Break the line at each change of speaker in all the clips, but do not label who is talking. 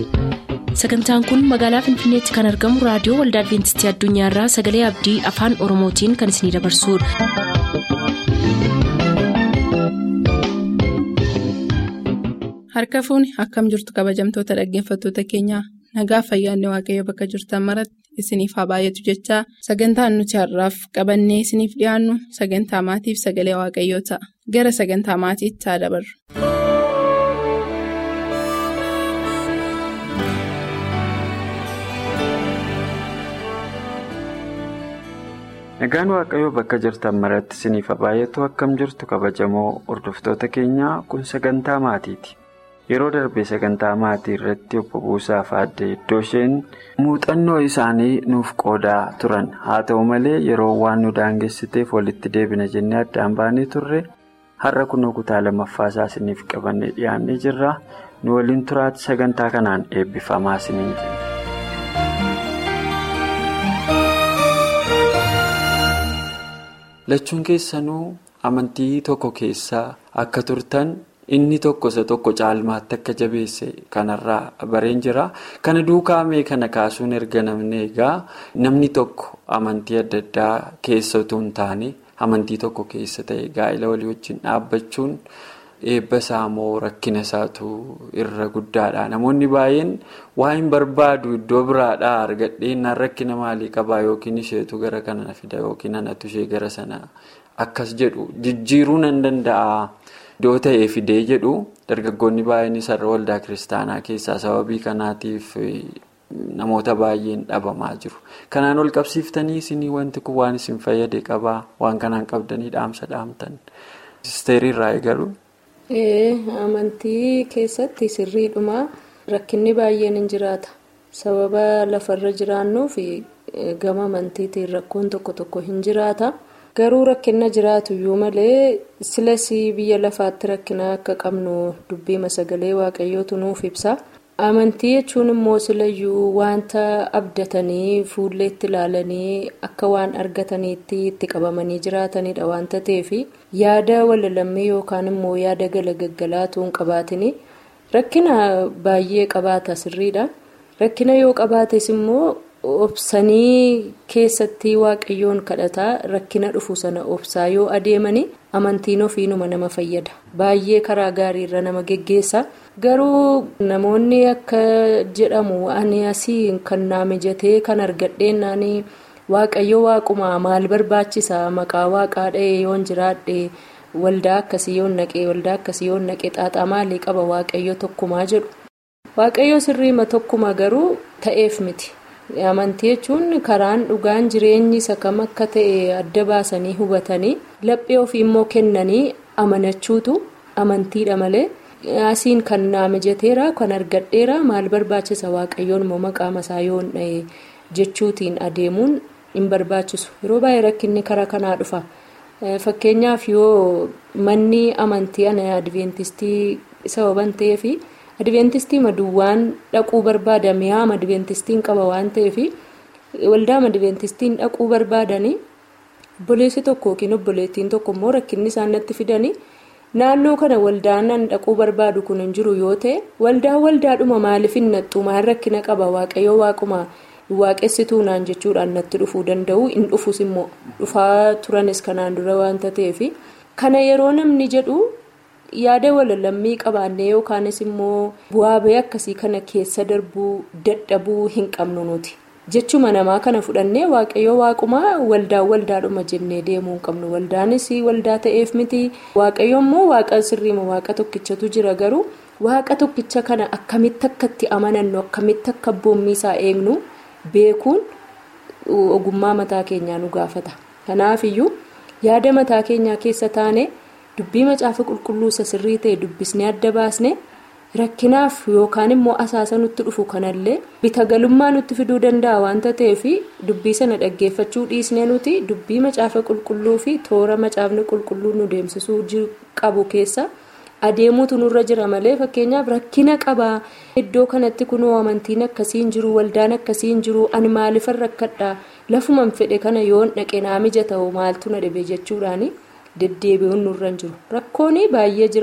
sagantaan kun magaalaa finfinneetti kan argamu raadiyoo waldaa adventistii addunyaarraa sagalee abdii afaan oromootiin kan isinidabarsudha.
harka fuuni akkam jirtu kabajamtoota dhaggeeffattoota keenyaa nagaa fayyaanne waaqayyo bakka jirtan maratti isiniif haa baay'atu jechaa sagantaan nuti har'aaf qabannee isiniif dhiyaannu sagantaa maatiif sagalee waaqayyoo ta'a gara sagantaa maatiitti haa dabarru.
Nagaan Waaqayyoo bakka jirtan maratti isiniif haa baay'atu akkam jirtu kabajamoo hordoftoota keenyaa kun sagantaa maatiiti. Yeroo darbe sagantaa maatii irratti obbo Buusaa fi Aadde iddoo isheen muuxannoo isaanii nuuf qoodaa turan haa ta'u malee yeroo waan nu daangessiteef walitti deebina jennee addaan baanee turre har'a kunoo kutaa lammaffaasaa isiniif qabannee dhiyaannee jirra nu waliin turaatti sagantaa kanaan eebbifamaa isiniin jenna. Lachuun keessanuu amantii tokko keessaa akka turtan inni tokko isa tokko caalmaatti akka jabeesse kanarraa bareen jira. Kana duukaamee kana kaasuun erga namni egaa namni tokko amantii adda addaa keessa utuu hin taane amantii tokko keessa ta'e gaa'ela walii wajjin dhaabbachuun eebba isaa moo rakkina isaatu irra guddaadha. Namoonni baay'een waa hin barbaadu iddoo biraadhaa argadheenyaan rakkina maalii qabaa yookiin isheetu gara kana fida yookiin anatu ishee gara sana akkas jedhu jijjiiruu nan danda'a. Iddoo ta'ee fidee jedhu dargaggoonni baay'een isarra waldaa kiristaanaa keessaa sababii kanaatiif namoota baay'een dhabamaa jiru. Kanaan ol qabsiiftanii isinii wanti kun waan isin fayyade qabaa waan kanaan qabdanii dhaamsa dhaamtan. Sisteerii irraa eegalu.
Amantii keessatti sirriidhuma rakkinni baay'een hin jiraata. Sababa lafarra jiraannuuf gama amantiitiin rakkoon tokko tokko hin jiraata. Garuu rakkina jiraatu iyyuu malee silas biyya lafaatti rakkina akka qabnu dubbii sagalee waaqayyootu nuuf ibsa. Amantii jechuun immoo silayyuu wanta abdatanii fuulleetti ilaalanii akka waan argataniitti itti qabamanii jiraatanidha wanta ta'eef yaada walalammii yookaan immoo yaada galagaggalaatu hin qabaatin rakkina baay'ee qabaata sirriidha. Rakkina yoo qabaates immoo. obsanii keessatti waaqayyoon kadhataa rakkina dhufu sana obsaa yoo adeemani amantiin ofiinuma nama fayyada baay'ee karaa gaariirra nama geggeessa garuu namoonni akka jedhamu ani asii kan naa mijatee kan argadheennaani waaqayyo waaquma maal barbaachisa maqaa waaqaa dha'ee yoon jiraadhe waldaa akkasii yoon naqee waldaa akkasii yoon naqee xaaxaa maalii qaba waaqayyo tokkumaa jedhu waaqayyo sirriima tokkuma garuu ta'eef miti. amantii jechuun karaan dhugaan jireenyi isa kam akka ta'e adda baasanii hubatanii laphee ofii immoo kennanii amanachuutu amantiidha malee asiin kan naa mijateera kan argadheera maal barbaachisa waaqayyoon immoo maqaa masaa yoon dha'e jechuutiin adeemuun hin barbaachisu yeroo baay'ee rakkinni karaa kanaa dhufa fakkeenyaaf yoo manni amantii ana adventistii sababan ta'eefi. adventistii maduwwaan dhaquu barbaada mi'aama adventistiin qaba waan ta'eef waldaama adventistiin dhaquu barbaadanii obboleessi tokko yookiin obboleettiin tokko immoo rakkinni isaan natti fidanii naannoo kana waldaan dhaquu barbaadu kun hin jiru yoo ta'e waldaa waldaadhuma maaliif hin nattu maal rakkina qaba waaqayyoo waaquma waaqessituu naan jechuudhaan natti dhufuu danda'u hin dhufus immoo dhufaa turanis kanaan dura waanta ta'eef kana yeroo namni jedhu. yaada walalammii qabaannee yookaanis immoo bu'aa bahee akkasii kana keessa darbuu dadhabuu hin qabnu nuti jechuma namaa kana fudhannee waaqayyoo waaqumaa waldaa waldaadhuma jennee deemuu hin qabnu waldaanis waldaa ta'eef miti waaqayyo immoo waaqa sirriima waaqa tokkichatu jira garuu waaqa tokkicha kana akkamitti akka itti amanannu akkamitti akka boommiisaa eegnu beekuun ogummaa mataa keenyaa nu gaafata kanaafiyyuu yaada mataa keenyaa keessa taane. dubbii macaafa qulqulluu isa sirrii ta'e dubbisnee adda baasne rakkinaaf yookaan immoo asaasa nutti dhufu kanallee bitagalummaa nutti fiduu danda'a waanta ta'eef dubbii sana dhaggeeffachuu dhiisnee nuti dubbii macaafa qulqulluu fi toora macaafni qulqulluu nu deemsisuu qabu keessa adeemuutu nurra jira malee fakkeenyaaf rakkina qabaa iddoo kanatti kunoo amantiin akkasii hin jiru waldaan akkasii hin jiru ani maaliifan rakkadha lafuman fedhe kana yoon dhaqe naa mijata maaltu na dhibe jechuudhaani. deddeebi'uun nurra hin jiru rakkoon baay'ee jira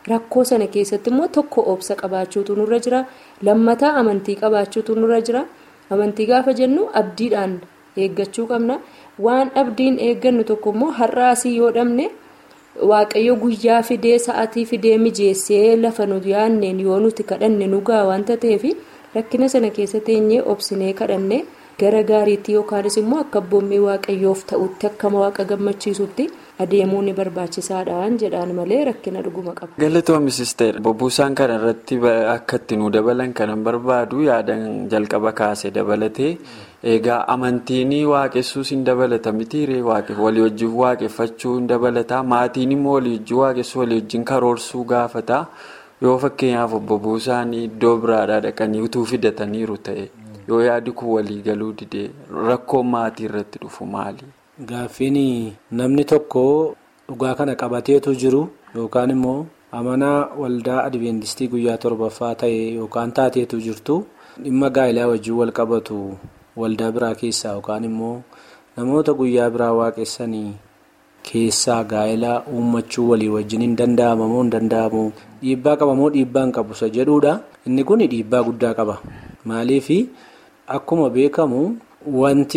rakkoo sana keessatti immoo tokko obsa qabaachuutu nurra jira lammataa amantii qabaachuutu nurra jira amantii gaafa jennu abdiidhaan eeggachuu qabna waan abdiin eeggannu tokko immoo har'aasii yoo dhabne waaqayyo guyyaa fidee sa'atii fidee mijeessee lafa nu yaanneen yoo nuti kadhanne nugaa wanta ta'eef rakkina sana keessa teenyee obsinee kadhanne. gara gaariitti yookaanis immoo akka abboommii waaqayyoof ta'utti akkama waaqa gammachiisutti adeemuu ni barbaachisaadhaan jedhaan malee rakkina dhuguma qaba.
galatoomisis ta'e bobbuusaan kana irratti akka itti nu dabalan kanan barbaadu yaadan jalqaba kaase dabalatee egaa amantiin waaqessuus hin dabalata mitiiree walii wajjin waaqeffachuu hin dabalata maatiin immoo walii wajjin waaqessuu walii wajjin karoorsuu gaafata yoo fakkeenyaaf bobbuusaan iddoo biraadhaa dhaqanii utuu fidataniiru ta'e. yoo yaadi kun walii galuu didee rakkoon maatii irratti dhufu maali?
Gaaffiin namni tokko dhugaa kana qabateetu jiru yookaan immoo amanaa waldaa adventistii guyyaa torbaffaa ta'e yookaan taateetu jirtu dhimma gaa'ilaa wajjin wal qabatu waldaa biraa keessaa yookaan immoo namoota guyyaa biraa waaqessanii keessaa gaa'ilaa uummachuu walii wajjin hin danda'amu moo hin danda'amu dhiibbaa qaba moo dhiibbaa hin qabu isa jedhuudha inni kun dhiibbaa guddaa qaba maaliif. Akkuma beekamu wanti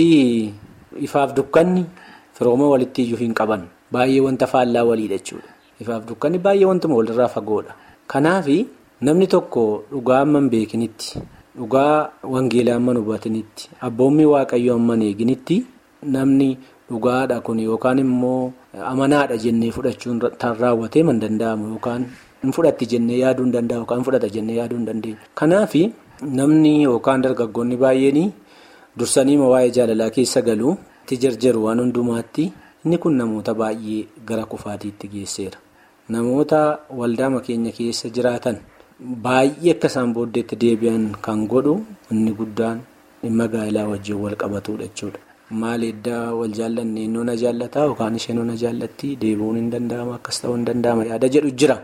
ifaaf dukkanni firooma walitti iyyuu hin qaban baay'ee wanta faallaa waliidha jechuudha. Ifaaf dukkanni baay'ee wantuma walirraa fagoodha. Kanaaf namni tokko dhugaa amma hin beekinitti dhugaa wangeelaa amma hin hubatinitti abboommii waaqayyoo amma hin eeginitti namni dhugaadha kun yookaan immoo amanaadha jennee fudhachuun tan raawwatee man danda'amu yookaan hin fudhatti jennee yaaduu hin danda'amu yookaan hin fudhata jennee yaaduu hin dandeenyu. Kanaaf. Namni yookaan dargaggoonni baay'een dursanii waa'ee jaalalaa keessa galuu itti jarjaru waan hundumaatti inni kun namoota baay'ee gara kufaatiitti geesseera. Namoota waldaama keenya keessa jiraatan baay'ee akka isaan booddeetti deebi'an kan godhu inni guddaan dhimma gaa'ilaa wajjin wal qabatudha jechuudha. Maal eddaa wal jaallanne inni na jaallataa yookaan isheen na jaallatti deebi'uun hin danda'ama akkas ta'uu hin danda'ama yaada jedhu jira.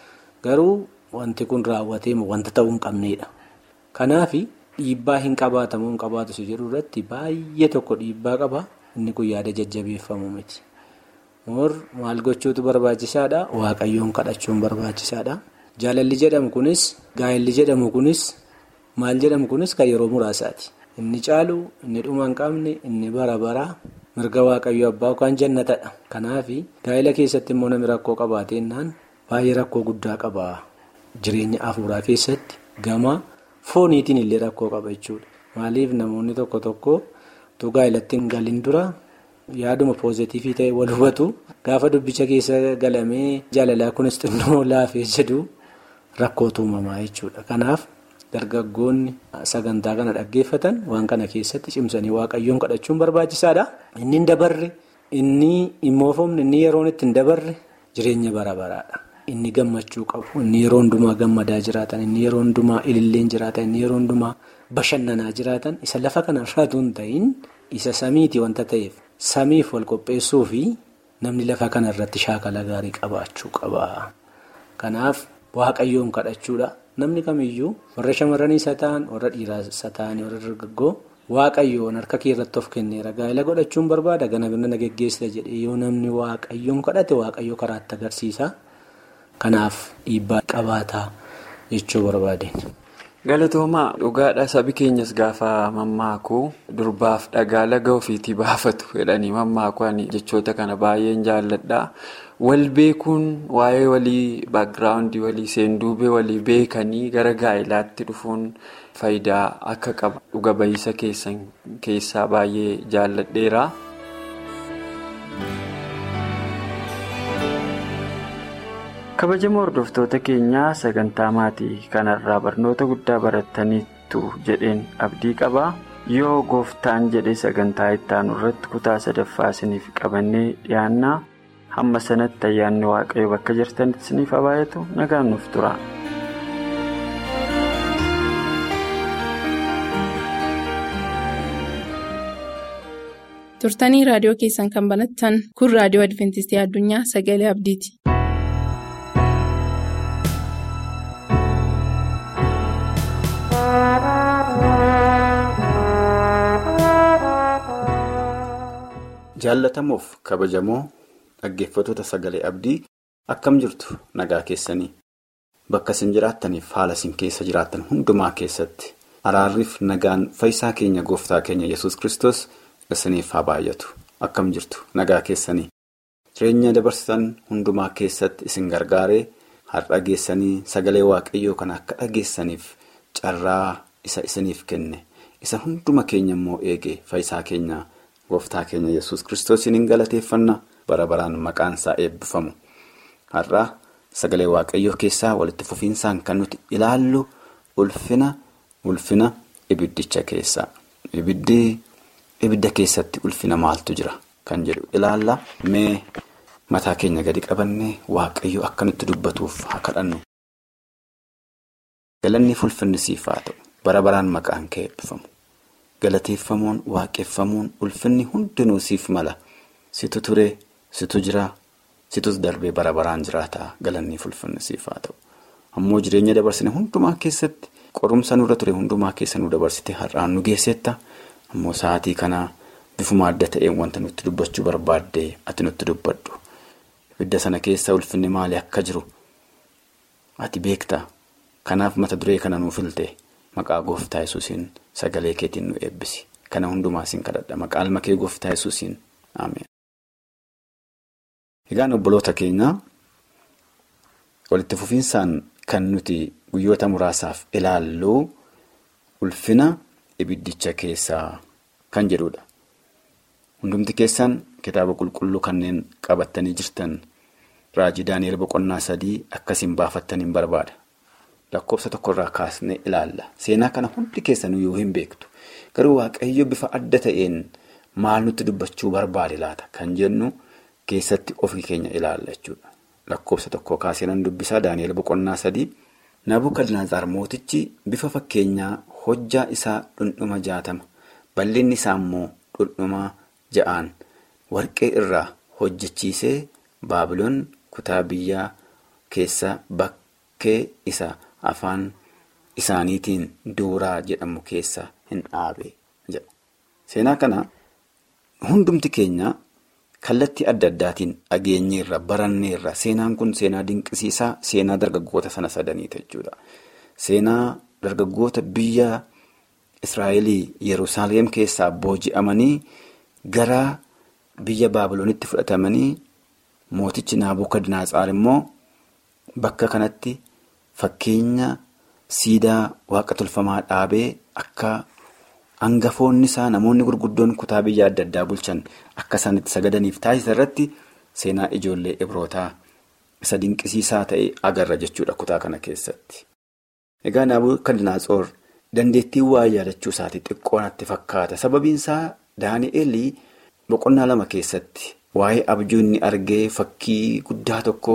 Garuu wanti kun raawwatee wanta ta'uu hin qabneedha. Kanaaf dhiibbaa hin qabaatamu hin qabaatu si jedhu irratti baay'ee tokko dhiibbaa qaba inni kun yaada jajjabeeffamu miti. Moor maal gochuutu barbaachisaadha waaqayyoon kadhachuun barbaachisaadha. Jaalalli jedhamu kunis gaa'elli jedhamu kunis maal jedhamu kunis kan yeroo muraasaati. Inni caalu inni dhuma hin qabne inni bara baraa mirga waaqayyoo abbaa yookaan jannatadha. Kanaaf gaa'ela keessatti immoo namni rakkoo qabaatennaan baay'ee rakkoo guddaa qaba jireenya afuuraa keessatti gama. Fooniitiin illee rakkoo qaba jechuudha. Maaliif namoonni tokko tokko utuu gaa'elatti hin galin dura yaaduma poozitiivii ta'e wal hubatu gaafa dubbicha keessa galamee jaalalaa kunis xinnoo laafee jedhu rakkootu uumamaa jechuudha. Kanaaf dargaggoonni sagantaa kana dhaggeeffatan waan kana keessatti cimsanii waaqayyoon kadhachuun barbaachisaadha. Inni hin dabarre inni hin moofamne inni yeroon itti hin dabarre jireenya bara baraadha. Inni gammachuu qabu inni yeroo hundumaa gammadaa jiraatan inni yeroo hundumaa ililleen jiraatan inni yeroo hundumaa bashannanaa jiraatan isa lafa kanarraatu hin ta'in isa samiiti wanta ta'eef samiif wal qopheessuu fi namni lafa kanarratti shaakala gaarii qabaachuu qaba. Kanaaf waaqayyoon kadhachuudha namni kamiyyuu warra shamarranii isa ta'an warra dhiiraa isa ta'an warra dargaggoo waaqayyoon harka kee irratti of kenneera gaa'ela godhachuun barbaada gana birna geggeessita jedhee yoo namni waaqayyoon kadhate waaqayyoo karaatti agarsiisa. Kanaaf dhiibbaa qabaataa jechuu barbaade.
Galatoomaa dhugaadha sabi keenyas gaafa mammaakuu durbaaf dhagaa laga ofiitii baafatu jedhanii mammaakuu ani jechoota kana baay'een jaalladha. Wal beekuun waa'ee walii baagiraawundii walii seenduubee walii beekanii gara gaa'ilaatti dhufuun faayidaa akka qaba dhuga ba'iisa keessaa baay'ee jaalladheera. kabajamoo hordoftoota keenyaa sagantaa maatii kanarraa barnoota guddaa barattaniittu jedheen abdii qaba yoo gooftaan jedhe sagantaa ittaanu irratti kutaa sadaffaa isiniif qabannee dhiyaannaa hamma sanatti ayyaanni waaqayyo bakka jirtanitti isiniif habaayatu nagaan nuuf tura.
turtanii raadiyoo keessan kan banattan kun raadiyoo adventistii addunyaa sagalee abdiiti.
Jaalatamuuf kabajamoo dhaggeeffattoota sagalee abdii akkam jirtu nagaa keessanii bakka isin jiraattaniif haala isin keessa jiraattan hundumaa keessatti araarriif nagaan fayyisaa keenya gooftaa keenya yesus kristos isiniif haa baay'atu akkam jirtu nagaa keessanii jireenya dabarsitan hundumaa keessatti isin gargaaree har'a geessanii sagalee waaqayyoo kana akka dhageessaniif carraa isa isiniif kenne isa hunduma keenya immoo eege fayyisaa keenya gooftaa keenya yesus kristosiin hin galateeffanna bara baraan maqaan isaa eebbifamu har'a sagalee waaqayyoo keessaa walitti fufiinsaan kan nuti ilaallu ulfina ulfina ibiddicha keessaa ibiddi ibidda keessatti ulfina maaltu jira kan jedhu ilaalla mee mataa keenya gadi qabannee waaqayyo akka nutti dubbatuuf haa kadhannu. galanni ulfinni siif haa ta'u bara baraan maqaan kee eebbifamu galateeffamuun waaqeffamuun ulfinni hundinuu siif mala situ ture situ jira situs darbee bara baraan jiraata galanni ulfinni siif haa ta'u ammoo jireenya dabarsine hundumaa keessatti qorumsa nurra ture hundumaa keessa nu dabarsite har'aan nu geessetta ammoo sa'aatii kanaa bifuma adda ta'een wanta nutti dubbachuu barbaadde ati nutti dubbadhu ibidda sana keessa ulfinni maali akka jiru ati beekta. Kanaaf mata duree kana nuuf filte maqaa gooftaa yesuusiin sagalee keetiin nu eebbisi. Kana hundumaa siin kadhadha. Maqaa ilma kee gooftaa yesuusiin Ameen. Egaan obboloota keenya walitti fufiinsaan kan nuti guyyoota muraasaaf ilaallu ulfina ibiddicha keessaa kan jedhudha. Hundumti keessan kitaaba qulqulluu kanneen qabattanii jirtan raajii Daani'eel boqonnaa sadii akkasiin baafattaniin barbaada. Lakkoofsa tokkorraa kaasnee ilaalla. Seenaa kana hundi keessanuu yoo hin beektu. Garuu waaqayyo bifa adda ta'een maal nutti dubbachuu barbaade laata kan jennu keessatti ofii keenya ilaalla jechuudha. Lakkoofsa tokko kaasee nan dubbisaa Daani'eel boqonnaa sadii. Nabukadnezar mootichi bifa fakkeenyaa hojjaa isaa dhundhuma jaatama. Bal'inni isaa immoo dhundhuma ja'aan warqee irraa hojjechiisee Baabiloon kutaa biyyaa keessa bakkee isa. Afaan isaaniitiin duuraa jedhamu keessa hin dhaabe jedha. Seenaa kana hundumti keenya kallattii adda addaatiin dhageenyeerra baranneerra seenaan kun seenaa dinqisiisaa seenaa dargaggoota sana sadaniiti jechuudha. Seenaa dargaggoota biyya Israa'elii Yerusaalem keessaa booji'amanii gara biyya Baabiloonitti fudhatamanii mootichi Naabukadnaatsar immoo bakka kanatti. Fakkeenya siidaa waaqa tolfamaa dhaabee akka hangafoonni isaa namoonni gurguddoon kutaa biyya adda addaa bulchan akka isaan itti sagadaniif taasisa irratti seenaa ijoollee ibrootaa isa dinqisiisaa ta'e agarra jechuudha kutaa kana keessatti. Egaa Naabukadnetsaar dandeettii waa yaadachuu isaatii xiqqoo natti fakkaata. Sababiin isaa Daani'eel boqonnaa lama keessatti waa'ee abjuu inni argee fakkii guddaa tokko.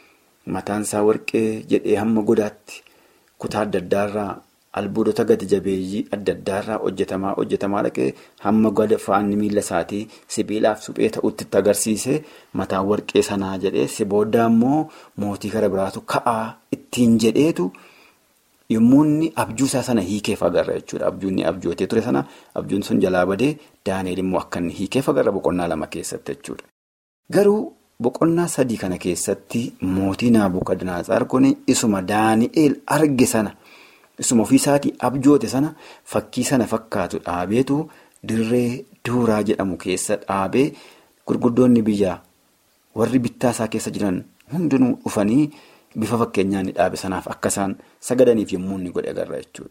Mataan isaa warqee jedhee hamma godaatti kutaa adda addaarraa albuudota gadi jabeeyyii adda addaarraa hojjetamaa hojjetamaa dhaqee hamma goda faanni miila isaatii sibiilaaf suphee ta'utti itti agarsiise mataan warqee sanaa jedhee si booda immoo mootii gara biraatu ka'aa ittiin jedheetu yommuu inni abjuusaa sana hiikeef agarra jechuudha. Abjuun abjootee ture sana abjuun sun jalaa badee Daani'eel immoo akka inni hiikeef agarra boqonnaa lama keessatti jechuudha. Garuu. Boqonnaa sadii kana keessatti mootii Naabukadnetsaar kun isuma Daani'eel arge sana isuma ofiisaatii abjoote sana fakkii sana fakkaatu dhaabeetu dirree duuraa jedhamu keessa dhaabee gurguddoonni biyyaa warri bittaa isaa keessa jiran hundinuu dhufanii bifa fakkeenyaa inni dhaabe sanaaf akka isaan sagadaniif yommuu inni godhe agarra jechuudha.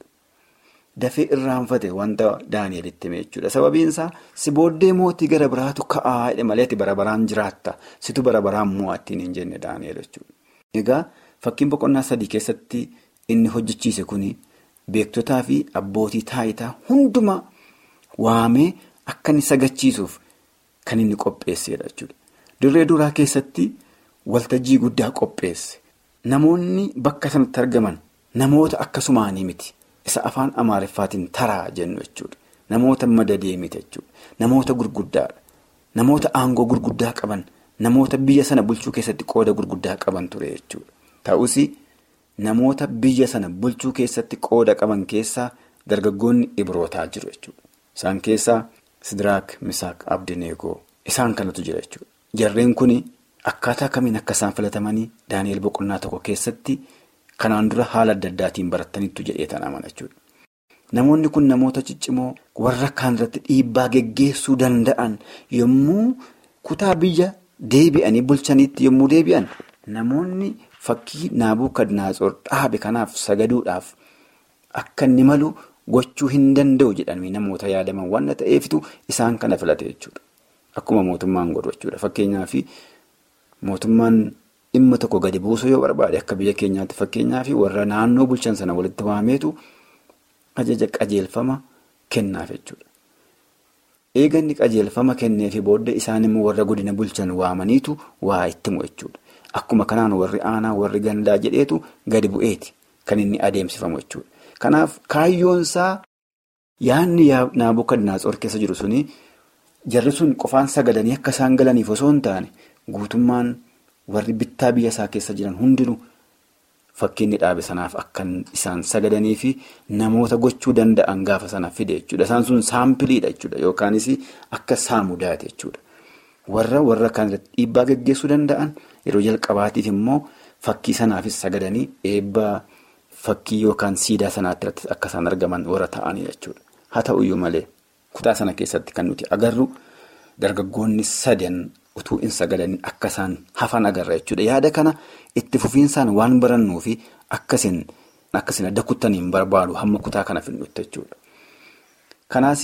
Dafee irraanfate wanta Daani'elitti hime jechuudha. Sababiin isaa si booddee mootii gara biraatu ka'aa jedhe malee ati bara baraan jiraatta. Situ bara baraan mo'attiin hin jenne Daani'el jechuudha. Egaa fakkiin boqonnaa sadii keessatti inni hojjechiise kuni beektotaa fi abbootii taayitaa hundumaa waamee akka inni sagachiisuuf kan inni qopheessedha jechuudha. Dirree duraa keessatti waltajjii guddaa qopheesse. Namoonni bakka sanatti argaman namoota akkasumaanii miti. Isa afaan Amaariffaatiin taraa jennu jechuudha. Namoota madadee miti jechuudha. Namoota gurguddaadha. Namoota aangoo gurguddaa qaban. Namoota biyya sana bulchuu keessatti qooda gurguddaa qaban ture jechuudha. Ta'us namoota biyya sana bulchuu keessatti qooda qaban keessaa dargaggoonni ibrootaa jiru jechuudha. Isaan keessaa Sidiraak, Misaak, Abdineegoo isaan kanatu jira jechuudha. Jarreen kun akkaataa kamiin akka isaan filatamanii Daani'eel boqonnaa tokko keessatti kanaan dura haala adda addaatiin barataniitu jedhee tan amana jechuudha. Namoonni kun namoota ciccimoo warra kaan irratti dhiibbaa geggeessuu danda'an yommuu kutaa biyya deebi'anii bulchaniitti yommuu deebi'an namoonni fakkii Naabukadnaatsor dhaabe kanaaf sagaduudhaaf akka inni malu gochuu hin danda'u jedhanii namoota yaadaman waan ta'eefitu isaan kana filate jechuudha. Akkuma mootummaan godhu jechuudha. Fakkeenyaaf mootummaan dhimma tokko gadi buusuu yoo barbaade akka biyya keenyaatti fakkeenyaaf warra naannoo bulchan sana walitti waameetu ajaja qajeelfama kennaaf jechuudha. Eeganni qajeelfama kenneefi booda isaan immoo warra godina bulchan waamaniitu waa itti himu jechuudha. Akkuma kanaan warri aanaa warri gandaa jedheetu gadi bu'eeti kan inni adeemsifamu jechuudha. Kanaaf kaayyoonsaa yaadni Naabukadnaatsor keessa jiru suni jarri sun qofaan sagadanii akka isaan galaniif osoo hin taane guutummaan warri bittaa biyya isaa keessa jiran hundinuu fakkiinni dhaabe sanaaf akka isaan sagadanii fi namoota gochuu danda'an gaafa sana fide jechuudha. Isaan sun saampiliidha jechuudha yookaanis akka saamudaati jechuudha. Warra warra kan irratti dhiibbaa geggeessuu danda'an yeroo jalqabaatiif immoo fakkii sanaafis sagadanii eebba fakkii yookaan siidaa sanaatti irratti akka isaan argaman warra ta'anii jechuudha. Haa ta'uyyuu malee kutaa sana keessatti kan nuti agarru dargaggoonni sadan utuu hin sagadanii akka isaan hafan agarra jechuudha. Yaada kana itti fufiinsaan waan barannuu fi akkasiin adda kuttaniin barbaadu hamma kutaa kana finnutti jechuudha. Kanaas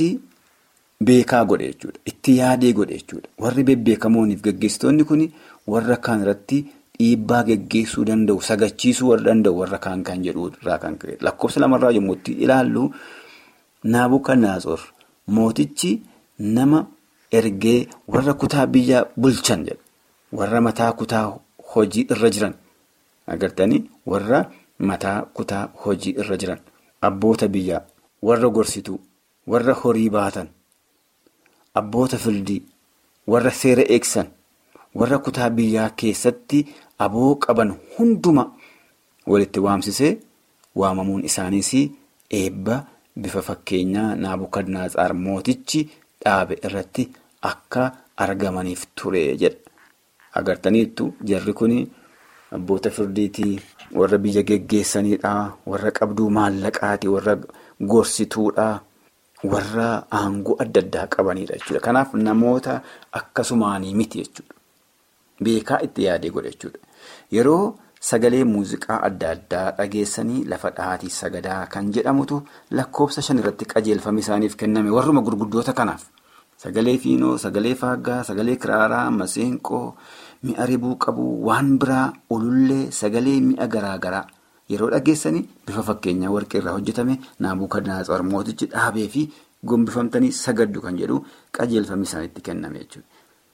beekaa godhe jechuudha. Itti yaadee godhe jechuudha. Warri bebbeekamooniif gaggeessitoonni kun warra kaan irratti dhiibbaa geggeessuu danda'u sagachiisuu warra danda'u warra kaan kan jedhu irraa kan ka'e lakkoofsa lamarraa yommuu itti ilaallu Naabukadnaatsor mootichi nama ergee warra kutaa biyya bulchan jedha. Warra mataa kutaa hojii irra jiran agartanii warra mataa kutaa hojii irra jiran abboota biyyaa warra gorsituu warra horii baatan abboota firdii warra seera eegsan warra kutaa biyyaa keessatti aboo qaban hunduma walitti waamsisee waamamuun isaaniis eebba bifa fakkeenyaa Naabukadnaatsar mootichi dhaabe irratti akka argamaniif ture jedha. Agartaniittu jarri kun abboota firdiitii warra biyya geggeessanidha warra qabduu maallaqaati warra gorsituudha warra aangoo adda addaa qabanidha jechuudha. Kanaaf namoota akkasumaanii miti jechuudha. Beekaa itti yaadee godha jechuudha. Yeroo sagalee muuziqaa adda addaa dhageessanii lafa dhahaatii sagadaa kan jedhamutu lakkoofsa shan irratti qajeelfame isaaniif kenname warruma gurguddoota kanaaf. Sagalee fiinoo, sagalee faaggaa, sagalee kiraaraa, maseenqoo, mi'a ribuu qabu, waan biraa, ulullee, sagalee mi'a garaa garaa yeroo dhageessanii bifa fakkeenyaa warqee irraa hojjetame Naabukadnaatsor mootichi dhaabee fi gombifamtanii sagaddu kan jedhu qajeelfamni isaanitti kenname jechuudha.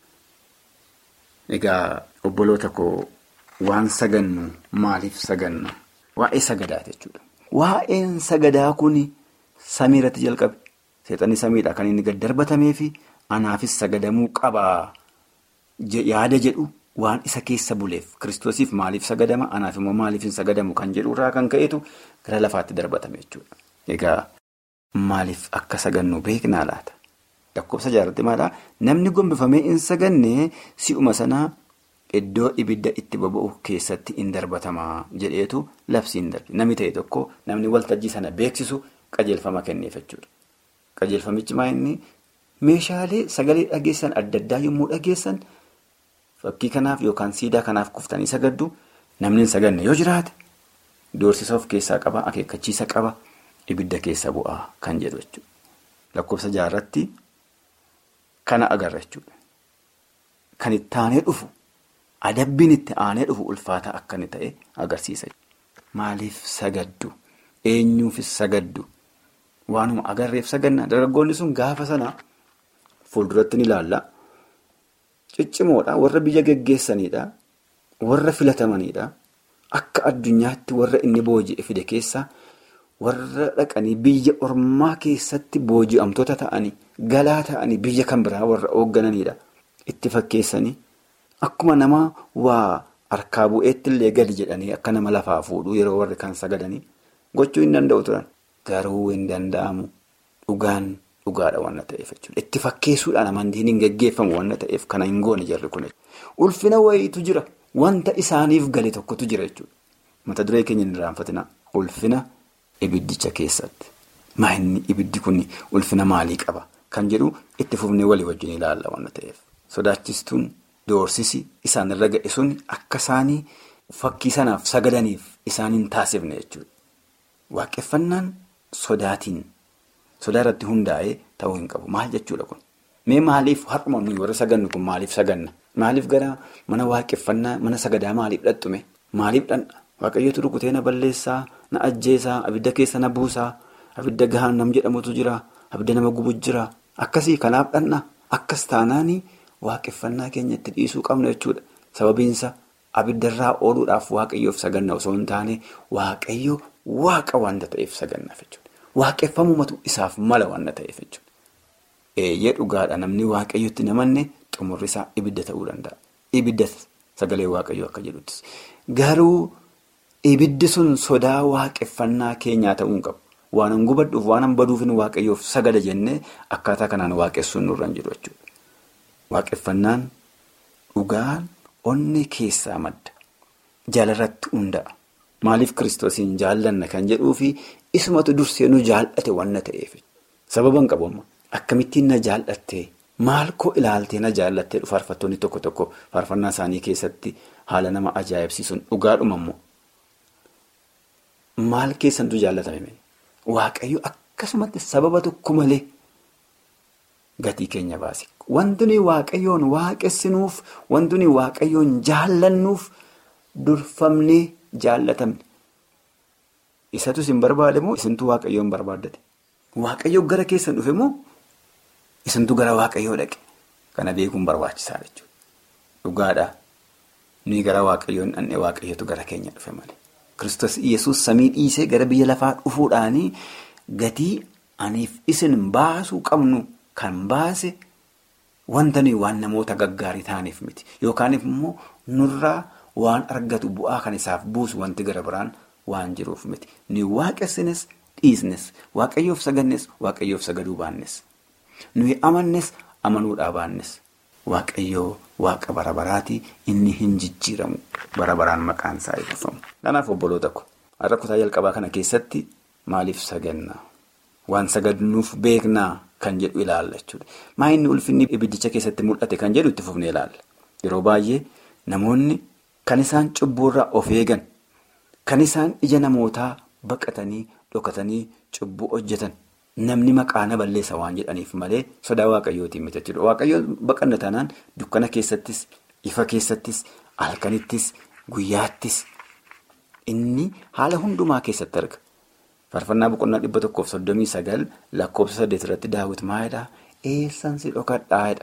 Egaa obboloota koo waan sagannu maaliif saganna? Waa'ee sagadaa jechuudha. Waa'een sagadaa kun samii irratti jalqabe. Seexanni samiidha kan inni gad darbatamee fi anaafis sagadamuu qabaa yaada jedhu waan isa keessa buleef kiristoosiif maaliif sagadama anaaf immoo maaliif hin sagadamu kan jedhu irraa kan ka'etu gara lafaatti darbatame jechuudha. Egaa maaliif akka sagannu beeknaa laata? Lakkoofsa jaarratti maalaa namni gombifamee hin saganne si'uma sanaa iddoo ibidda itti boba'u keessatti hin darbatamaa jedheetu labsiin darbe. Namni ta'e tokko namni waltajjii sana beeksisu qajeelfama kenneef jechuudha. Qajeelfamichi maa inni meeshaalee sagalee dhageessan adda addaa yommuu dhageessan fakkii kanaaf yookaan siidaa kanaaf kuftanii sagaddu namni hin saganne yoo jiraate doorsisa of keessaa qaba akeekkachiisa qaba ibidda keessa bu'aa kan jedhu jechuudha. Lakkoofsa jaarratti kana agarra jechuudha. Kan itti aanee dhufu adabbiin itti aanee dhufu ulfaataa akka inni ta'e agarsiisa. Maaliif sagaddu? Eenyuufis sagaddu? Waanuma agarreef saganna dargaggoonni sun gaafa sana fuulduratti ni ilaalla. Ciccimoodha warra biyya geggeessanidha. Warra filatamanidha. Akka addunyaatti warra inni booji'e fide keessa warra dhaqanii biyya ormaa keessatti booji'amtoota ta'anii galaa ta'anii biyya kan biraa warra hooggananidha. Itti fakkeessanii akkuma nama waa harkaa bu'eetti illee gadi jedhanii akka nama lafaa fuudhuu yeroo warri kan sagadanii gochuu hin danda'u turan. Garuu hin danda'amu dhugaan dhugaadha waan ta'eef jechuudha. Itti fakkeessuudhaan amantiin hin gaggeeffamu waan ta'eef kana hin goone jarri kun. Ulfina wayiitu jira. Wanta isaaniif gale tokkotu jira jechuudha. mata duree keenya hin irraanfatina ulfina ibiddicha keessatti. Maa inni ibiddi kun ulfina maalii qaba? Kan jedhu itti fufnee walii wajjin ilaalla waan ta'eef. Sodaachistuun doorsisi isaan irra ga'e sun akka isaanii fakkii sanaaf sagadaniif isaan hin taasifne jechuudha. Waaqeffannaan sodaatiin sodaa irratti hundaa'ee ta'uu hin qabu. Maal jechuudha kun? Mee maaliif har'uma nuyi warra sagannu kun maaliif saganna? Maaliif gara mana waaqeffannaa mana sagadaa maaliif dhaqxume? Maaliif dhandha? Waaqayyootu rukutee na balleessaa, na ajjeesaa, abidda keessa na buusaa, abidda gahaan nam jedhamutu jira, abidda nama gubu jira. Akkasii kanaaf dhandha. Akkas taanaanii waaqeffannaa keenya itti dhiisuu qabna jechuudha. Sababiinsa abiddarraa ooluudhaaf waaqayyoof saganna osoo hin taane waaqayyo waaqa waanta ta'eef sagannaaf jechuudha. Waaqeffamumatu isaaf mala waanta ta'eef jechuudha. Eeyyee dhugaadha namni waaqayyotti namanne xumurri isaa ibidda ta'uu danda'a. Ibidda sagalee waaqayyoo akka jedhuttis. Garuu ibiddi sun sodaa waaqeffannaa keenyaa ta'uu hin qabu. Waan an gubadhuuf waan an baduufin waaqayyoof sagada jennee akkaataa kanaan waaqessuun nurra hin jiru jechuudha. Waaqeffannaan dhugaan onni keessaa madda. Jaalarratti hunda'a. Maaliif kiristoosiin jaallanna kan jedhuu fi isumatu dursee nu jaallate wanna ta'eef. Sababa hin qabu amma. Akkamittiin na jaallattee maal koo ilaaltee na jaallattee faarfattoonni tokko tokko faarfannaa isaanii keessatti haala nama ajaa'ibsiisuun dhugaadhuma immoo. Maal keessantu jaallatame? Waaqayyo akkasumatti sababa tokko malee gatii keenya baase. Wanti nuyi waaqayyoon waaqessinuuf, wanti nuyi waaqayyoon jaallannuuf durfamnee jaallatamne. Isatu isin barbaade moo isintu waaqayyoon barbaaddate? Waaqayyoo gara keessan dhufe moo isintu gara waaqayyoo dhaqe? Kana beekuun barbaachisaa jechuudha. Dhugaadhaa. Nuyi gara waaqayyoon dhandhee waaqayyootu gara keenya dhufe malee. Kiristoos Iyyasuus samii dhiisee gara biyya lafaa dhufuudhaanii gatii aniif isin baasuu qabnu kan baase wanta nuyi waan namoota gaggaarii ta'aniif miti. Yookaan immoo nurraa waan argatu bu'aa kan isaaf buusu wanti gara biraan waan jiruuf miti. Nuyi waaqessines dhiisnes waaqayyoof sagannes waaqayyoof sagaduu baannes. Nuyi amannes amanuudhaa baannes. Waaqayyoo waaqa bara baraatii inni hin jijjiiramu bara baraan maqaan isaa eebbifamu. Kanaaf obboloota ko har'a kutaa jalqabaa kana keessatti maaliif saganna? Waan sagadnuuf beeknaa kan jedhu ilaalla jechuudha. Maa inni ulfinni ibiddicha keessatti mul'ate kan jedhu itti fufnee ilaalla. Yeroo baay'ee namoonni kan isaan cubbuurraa of eegan, kan isaan ija namootaa baqatanii dhokatanii cubbuu hojjetan. Namni maqaa na balleessa waan jedhaniif malee sodaa waaqayyootiin miti jechuudha. Waaqayyoon baqanna taanaan dukkana keessattis, ifa keessattis, halkanittis, guyyaattis inni haala hundumaa keessatti arga. Faarfannaa boqonnaa dhibba tokkoof soddomii sagal lakkoofsa saddeet irratti daawwiti maalidhaa? Eessan si dhokadhaadha.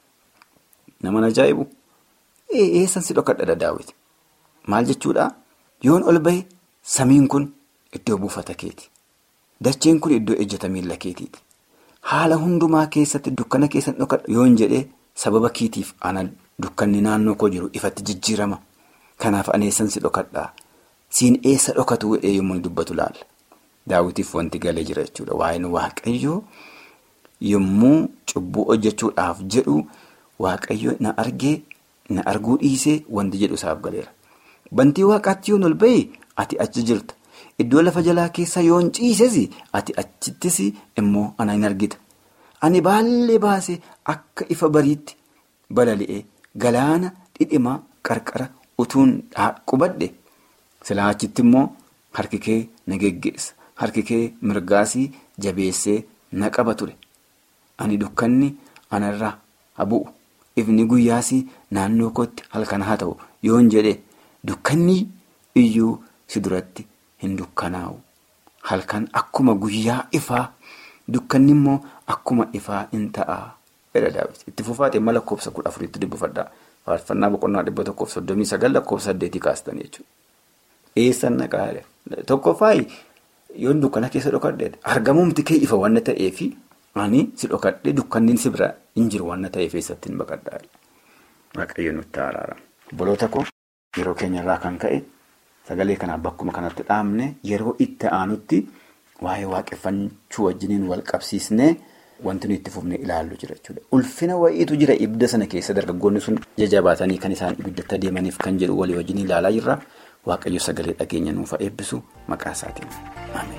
Nama ajaa'ibu! Eessan si dhokadhaadha daawwiti. Maal jechuudhaa? Yoon ol bahe samiin kun iddoo buufata keeti. Dacheen kun iddoo ejjata miila keetiiti. Haala hundumaa keessatti dukkana keessan dhokadha yoon jedhee sababa kiitiif ana dukkanni naannoo koo jiru ifatti jijjiirama. Kanaaf ani eessan si dhokadhaa? Siin eessa dhokatu jedhee yommuu dubbatu laalla. Daawwitiif wanti galee jira jechuudha. Waa'een waaqayyoo yommuu cubbuu hojjechuudhaaf jedhu waaqayyo na argee na arguu dhiisee wanti jedhu isaaf galeera. Bantii waaqaatti yoon ol bahee ati achi jirta. Iddoo lafa jalaa keessa yoon ciises ati achittis immoo ana hin argita. Ani baallee baasee akka ifa bariitti balali'ee galaana dhidhimaa qarqara utuun qubadhe silaa achitti immoo harki kee na geggeessa. Harki kee mirgaasii jabeessee na qaba ture. Ani dukkanni anarraa haa bu'u. Ifni guyyaasii naannoo kootti halkan haa ta'u yoon jedhe dukkanni iyyuu si duratti. Hin dukkanaa'u halkan akkuma guyyaa ifaa dukkanni immoo akkuma ifaa hin ta'a. Itti fufaatee mala lakkoofsa kudha afuriitti dubbifadhaa. Faarfannaa boqonnaa dhibba tokkoof soddomii sagal lakkoofsa saddeetii kaastan jechuudha. Eessan naqaa tokkoffaayi yoon dukkana keessa dhokadhe argamumti kee ifa wanna ta'eefi ani si dhokadhe dukkanni si bira hin jiru wanna ta'eef eessatti hin baqadhaa. Waaqayyo nutti araara. Obboloota koo yeroo keenyarraa kan ka'e. Sagalee kanaaf bakkuma kanatti dhaabne yeroo itti aanutti waa'ee waaqeffachuu wajjiniin wal qabsiisnee wanti nuyi itti fufnee ilaallu jira jechuudha. Ulfina wayiitu jira ibidda sana keessa dargaggoonni sun jajjabaatanii kan isaan ibiddatti adeemaniif kan jedhu walii wajjin ilaalaa jirra. waaqayyo sagalee dhageenya nuuf eebbisu maqaa isaatiin ameen.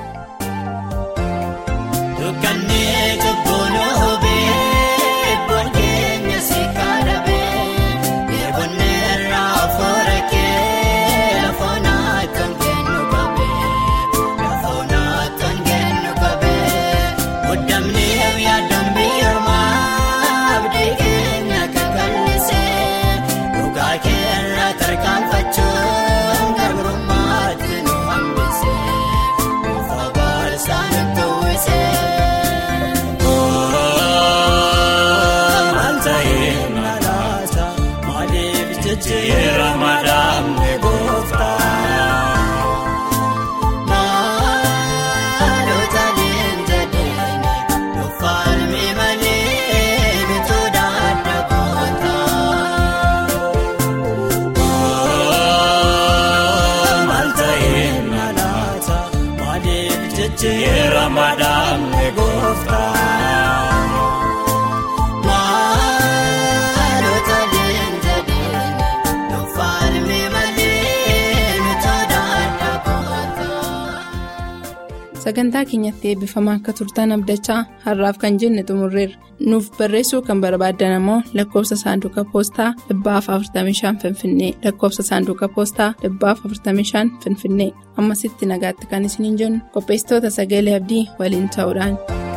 sagantaa keenyatti eebbifamaa akka turtan abdachaa har'aaf kan jenne xumurreerra nuuf barreessuu kan barbaaddan ammoo lakkoofsa saanduqa poostaa 45 finfinnee lakkoofsa saanduqa poostaa 45 finfinnee ammasitti nagaatti kan isiniin jennu qopheessitoota sagalee abdii waliin ta'uudhaan.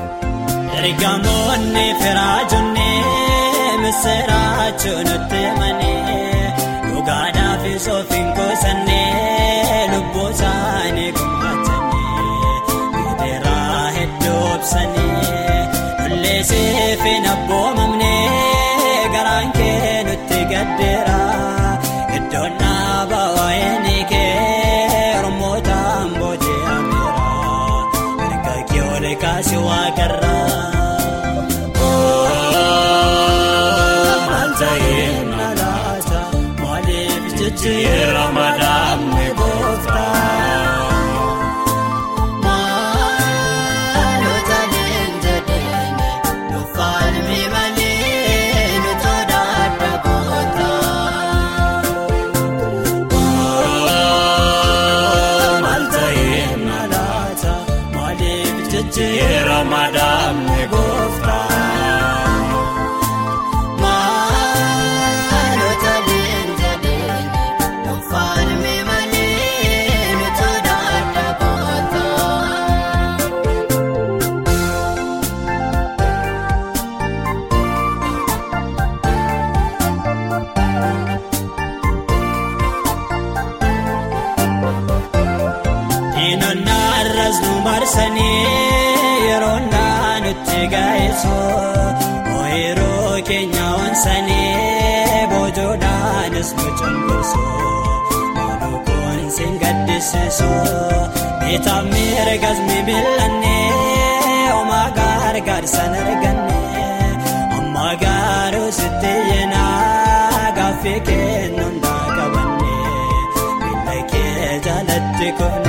ergamoonni firaajonnee misirraachuu nutti himanii dhugaadhaaf soofiin goosannee lubbuu isaanii gumaachanii gidiraa hedduu obsanii lolleesee fi abboomamnee garaan kee nutti gaddeera iddoon dhaaba waa'ee kee ormootaan booji'ameera erga kee ol kaasee waaqarraa. Ramadan gooftaa maalota leenjadheene dhuunfaan miimalee nutoota adda gootaa. Maal ta'ee malaata maaliif jechi Ramadan gooftaa. yeroo nutti gaa'eessu ooyiruu keenya onsanii boojoodhaanis nu cunqursu maalukoon sin gaddisiisu bitaaf miirgas mibilannee omaa gargaarsan arganne amma gaaruu sitti yeenaa gaaffii kennuun daa qabanne miila kee jalatti kufne.